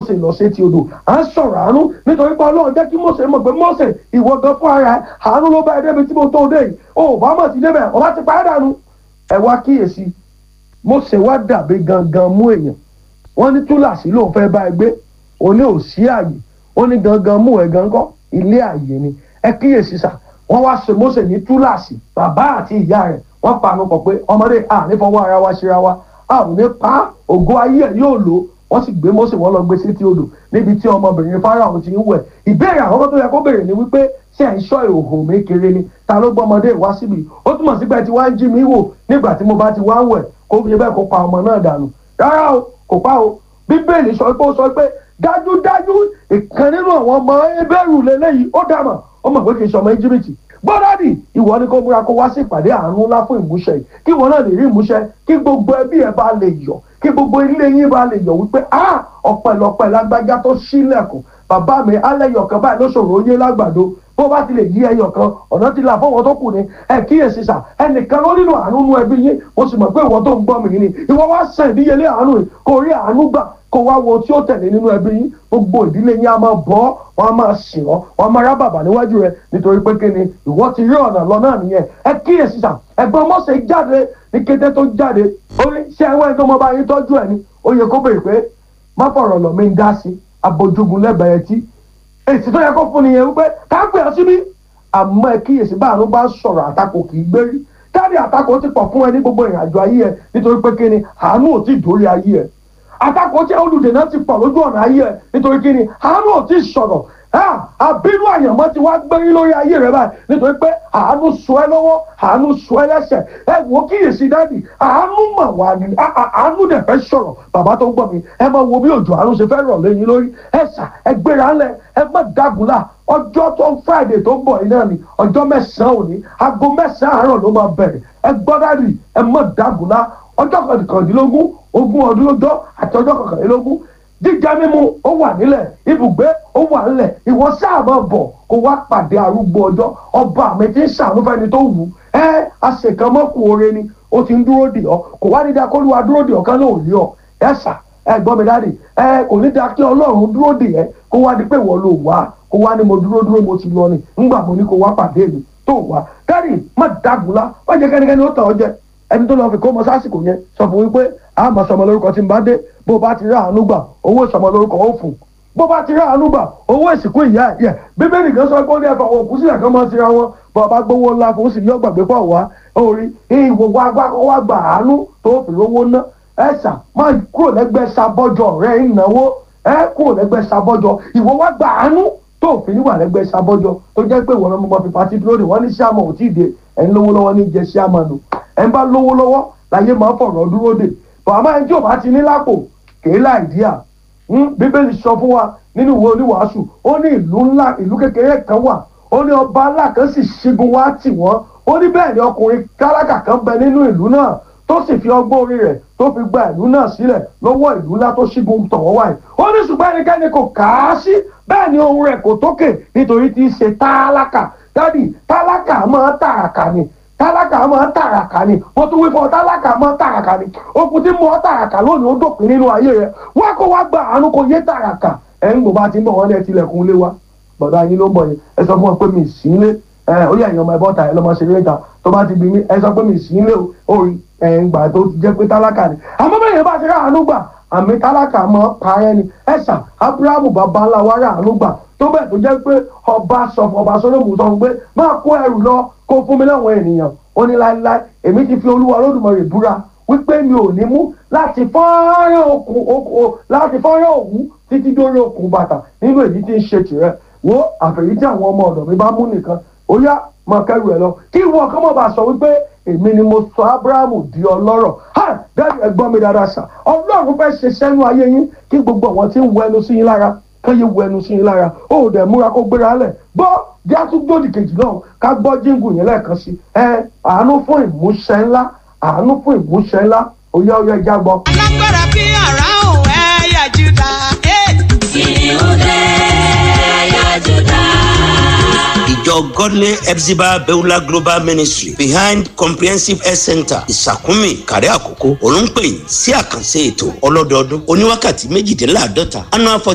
Mósè lọ sétí odò à ń sọ̀rọ̀ àánú nítorí pé ọlọ́run jẹ́ kí Mósè mọ̀ pé Mósè ìwọ gan fún ara ẹ̀ àánú ló bá ẹ débi tí mo tó dé yìí o ò bá mọ̀ sí débẹ̀ ọba ti pa ẹ́ dànù ẹ wá kíyèsí Mósè wá dàbí gangan mú èèyàn wọ́n ní túláàsì lòun fẹ́ bá ẹ gbé òní ò sí àyè ó ní gangan mú ẹ gangan ilé àyè ni ẹ kíyèsí sà wọ́n wá ṣe Mósè ní túláàsì bàbá àti ìyá rẹ̀ wọ́n panu pọ̀ pé ọmọdé à ní fọwọ́ ara wa ṣera wa a ò ní pa ògo ayé ẹ̀ yóò lò wọ́n sì gbé Mósè wọ́n lọ gbé sétí odò níbi tí ọmọbìnrin Fáráò ti ń wẹ̀ ìbéèrè àkọ́kọ́ tó yẹ kó béèrè ni wípé ṣé ẹ̀ ń ṣọ́ ìhòòhò mi kéré ni ta ló gbọ́ ọmọdé wá síbi ó túmọ̀ sí pé tí wàá ń jí mi wò nígbà tí mo bá ti wá ń wẹ̀ kó fi bẹ́ẹ̀ kó pa ọmọ náà dànù rárá o kò pa o bíbélì sọ pé ó sọ pé dájúdájú ìkan nínú àwọn ọmọ ebéèrú lélẹ́yìí ó dàmọ̀ ó mọ̀ pé kì í ṣọmọ íjíbítì gbọ́dọ̀dì ìwọ ni kó múra kó wá sí ìpàdé àánú ńlá fún ìmúṣẹ yìí kí ìwọ náà lè rí ìmúṣẹ kí gbogbo ẹbí ẹ bá lè yọ̀ kí gbogbo ilé yín bá lè yọ̀ wípé a ọpẹ́lọpẹ́ lágbájá tó ṣílẹ̀kùn bàbá mi alẹ́yọ̀kan báyìí ló ṣòro yé lágbàdo bó bá ti lè yí ẹyọ kan ọ̀nà ti là fọwọ́ tó kù ni ẹ kíyèsí sà ẹnìkan ló nílò àánú nú ẹbí yín mo sì mọ̀ pé ìwọ tó ń gbọ́ mi ni ìwọ wá sàn ìdíyelé àánú yìí kò rí àánú gbà kó wá wo tí ó tẹ̀lé nínú ẹbí yín gbogbo ìdílé yín á máa bọ́ wọn á máa sìn ọ́ wọn á máa rá bàbà níwájú rẹ nítorí pé kí ni ìwọ ti rí ọ̀nà lọ náà nìyẹn ẹ kíyèsí sà ẹ̀gbọ́n Mósè jáde ní kété tó jáde ó ní ṣé ẹwẹ́ tó mọ bá yín tọ́jú ẹ̀ ni ó yẹ kó béèrè pé má fọ̀rọ̀ lọ̀ mí ń dá sí abojogun lẹ́bẹ̀ẹ́ tí èsì tó yẹ kó fún nìyẹn wípé ká pè ọ́ síbí àmọ́ ẹ kíyèsí bá àánú bá sọ̀rọ̀ àtakò kì í gbérí káàdì àtakò ti pọ̀ fún ẹ ní gbogbo ìrìn àjò ayé ẹ nítorí pé kí ni àánú ò tí ì dórí ayé ẹ àtakò tí olùdènà ti pọ̀ lójú ọ̀nà ayé ẹ nítorí kí ni àánú ò tí ì sọ̀rọ̀ àbínú àyànmọ́ ti wá gbérí lórí ayé rẹ báyìí nítorí pé àánú sọ ẹ lọ́wọ́ àánú sọ ẹ lẹ́sẹ̀ ẹ wò ó kíyèsí dáàdì àánú mà wá ní àánú dẹ̀ fẹ́ sọ̀rọ̀ bàbá tó gbọ́ mi ẹ máa wo bí òjò àánú ṣe fẹ́ rọ̀ lẹ́yìn lórí ẹ sà ẹ gbéra ńlẹ̀ ẹ má dàgùlà ọjọ́ tó friday tó ń bọ̀ yìí náà ni ọjọ́ mẹ́sàn-án òní aago mẹ́sàn-án àárọ̀ ló máa bẹ̀rẹ̀ ẹ gbọ́ dáàdì ẹ má dàgùlà ọjọ́ kọkàndínlógún ogún ọdún ọjọ́ àti ọjọ́ kọkànlélógún jíjẹ mímu ó wà nílẹ̀ ibùgbé ó wà nílẹ̀ ìwọ sáà máa bọ̀ kó wá pàdé arúgbó ọjọ́ ọba mi ti ń ṣàánú fẹ́ni tó wù ú ẹ àṣekàn mọ́kù oore ni ó ti ń dúró dè ọ́ kò wá ní dá kó lùwà dúró dè ọ́ kán lóò rí ọ ẹ sà ẹ gbọ́ mi dáàdì ẹ kò ní dá kí ọlọ́run dúró dè ẹ́ kó wá di pé ìwọ ló wá kó wá ní mo dúró dúró mo ti lọ ni ńgbà mo ní kó wá pàdé mi tó wá dáàdì má dàgùlá má jẹ́ kẹ́nikẹ́ni ó tàn ọ́ jẹ ẹni tó lọ fi kó mọ sásìkò yẹn sọ fún wípé a máa sọmọ lórúkọ tí n bá dé bó bá ti rí àánú gbà owó ìsọmọ lórúkọ ó fún bó bá ti rí àánú gbà owó ìsìnkú ìyá ẹ bíbélì kan sọ pé ó ní ẹfọ àwọn òkú sílẹ̀ kan máa ti ra wọn bó bá gbowó ńlá fún sì yọ gbàgbé pọ̀ wá orí ìwò wá wá gbà àánú tó fi rówó ná ẹ sà máa kúrò lẹ́gbẹ̀ẹ́ sábọ́jọ rẹ̀ ìnáwó ẹ kúrò lẹ́gbẹ̀ẹ́ sábọ́jọ ìwọ wá gbà àánú tó fi níwà lẹ́gbẹ̀ẹ́ sábọ́jọ tó jẹ́ pé ìwọ náà mo máa fi pàtí dúró de wọ́n ní sáàmù ò tí ì dé ẹ̀ ń lówó lọ́wọ́ ní jẹ́ sáàmù nù ẹ̀ ń bá lówó lọ́wọ́ láyé máa fọ̀rọ̀ dúró de bàmá ẹni tí ò bá ti ní lápò kèé láìdíà bíbélì sọ fún wa nínú ìwé oníwàásù ó ní ìlú ńlá ìlú kékeré kan wà ó ní ọba ńlá kan sì ṣígun wá tì wọ́n ó ní bẹ́ẹ̀ ni ọkùnrin tálákà kan bẹ nínú ìlú náà tó sì fi ọgbọ́n orí rẹ̀ tó fi gba ìlú náà sílẹ̀ lọ́wọ́ ìlú ńlá tó ṣígun tọ̀ wọ́n wáyé ó ní ṣùgbọ́n ẹnikẹ́ni kò kà á sí bẹ́ẹ̀ ni ohun rẹ̀ kò tókè nítorí tí í ṣe tálákà dádì tálákà máa tààkà ni tálákà máa ń tàràkà ni wọ́n tún wí fún ọ tálákà máa ń tàràkà ni okùn tí mo tàràkà lónìí ó dópin nínú ayé rẹ wá kó wá gba àánú kó yé tàràkà ẹ̀ ń gbòbá ti ń bọ̀ wọ́n lẹ́ tilẹ̀kùn lé wa bọ̀dá yín ló ń bọ̀ yẹn ẹ sọ fún wọn pé mi sí ilé ẹ ó yẹ ẹ̀yàn ọmọ ẹ̀bọ́n ta ẹ lọ́mọ ṣe léta tó bá ti bí mi ẹ sọ pé mi sí ilé o ẹ̀ ń gbà tó jẹ́ pé tálákà ni àmọ́ bẹ́ẹ̀ yẹn bá ti rà àánú gbà àmì tálákà mọ́ parẹ́ ni ẹ sà Ábúráhámù bàbá ńlá wa rà àánú gbà tó bẹ́ẹ̀ tó jẹ́ pé ọba sọ fún ọba sọlọ́mù sọ fún pé máa kó ẹrù lọ kó fún mi láwọn ènìyàn ó ní láéláé èmi ti fi olúwa olódùmarè búra wípé mi ò ní mú láti fọ́nrán okùn okùn láti fọ́nrán òwú títí dórí okùn bàtà nínú èyí tí ń ṣe tìrẹ wo àfẹ̀yí tí àwọn ọmọ ọ̀dọ̀ mi bá mú nìkan ó yá máa kẹ́rù ẹ̀ lọ kí ìwọ ọkọ mọ̀ bá sọ wípé èmi ni mo sọ abrahamu di ọlọ́rọ̀ ha dáàbì ẹ gbọ́ mi dáadáa sà ọlọ́run fẹ́ ṣe sẹ́nu ayé yín kí gbogbo àwọn tí ń wọ ẹnu sí yín lára kán yé wọ ẹnu sí yín lára ó dẹ̀ múra kó gbéra lẹ̀ gbọ́ bí a tún gbòdì kejì náà ká gbọ́ jíǹgù yẹn lẹ́ẹ̀kan sí ẹ àánú fún ìmúṣẹ ńlá àánú fún ìmúṣẹ ńlá oyá oyá ìjà gbọ́. alágbára bí àrá òun ẹ̀yà júdà. Ìhùdẹ́ ẹ̀yà Júdà. ìjọ godly epsiba beulah global ministry behind comprehensive health center ìsàkúnmí kàrí àkókò olùńpẹ̀yìn sí àkànṣe ètò ọlọ́dọọdún oníwákàtí méjìdínláàdọ́ta annual